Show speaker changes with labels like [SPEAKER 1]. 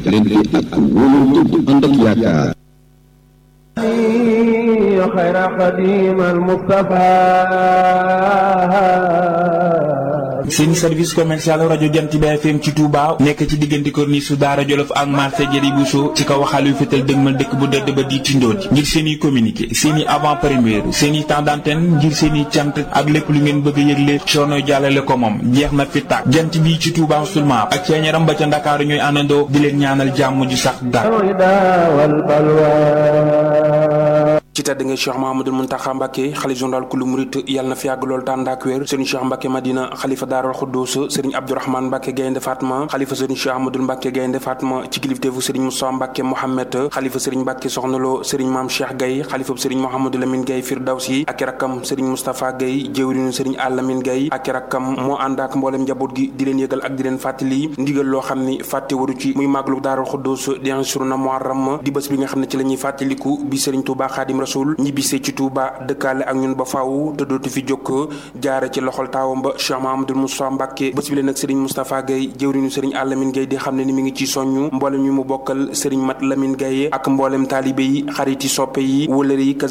[SPEAKER 1] leen fi ak wóolu bu ànd ak yaakaar
[SPEAKER 2] خير قديم المصطفى
[SPEAKER 3] seen service commercial rajo Jant bi FM ci Touba nekk ci diggante corniche su Daara Jolof ak marché Jëri Bousso ci kaw xaalis yu fetal dëgmal dëkk bu dëdd ba di tindoon ngir seen i communiqué seen i avant première seen i temps d'antenne ngir seen i cant ak lépp lu ngeen bëgg a yëgle coono jàllale ko moom jeex na fi tàkk jant bi ci Touba seulement ak ceeñaram ba ca Ndakaaru ñooy àndandoo di leen ñaanal jàmm ju sax dàkk.
[SPEAKER 4] ci tedd nga Cheikh Mahamadul Muntaxa Mbàkke xalif général kulu murit yàlla na fi yàgg lool tànd ak wér sëriñ Cheikh Mbàkke Madina xalifa Daaral Xuddus sëriñ Abdourahmane Mbàkke Gaynde Fatma xalifa sëriñ Cheikh Ahmadul Mbàkke Gaynde Fatma ci kilifteefu sëriñ Moussa Mbàkke Mohamed xalifa sëriñ Mbàkke Soxnaloo sëriñ Maam Cheikh Gay xalifa sëriñ Mouhamadou Lamine Gay Firdawsi ak rakkam sëriñ Moustapha Gay jëwriñu sëriñ Alamine Gay ak rakkam moo ànd ak mboolem njaboot gi di leen yëgal ak di leen fàttali ndigal loo xam ni fàtte waru ci muy màggalu Daaral Xuddus di ansuruna Muharram di bés bi nga xam ne ci la ñuy fàttaliku bi sëriñ Touba Xaadim Rasul ñibbisee ci Touba dëkkaale ak ñun ba faaw te dootu fi jokk jaare ci loxol taawam ba Cheikh Mahamadul Moustapha Mbàkke bés bi leen nag sëriñ Moustapha Gaye jëwriñu sëriñ Alamine Gaye di xam ne ni mi ngi ci soññu mboolem ñu mu bokkal sëriñ Mat Lamine Gaye ak mboolem taalibe yi xarit yi soppe yi wëlëre yi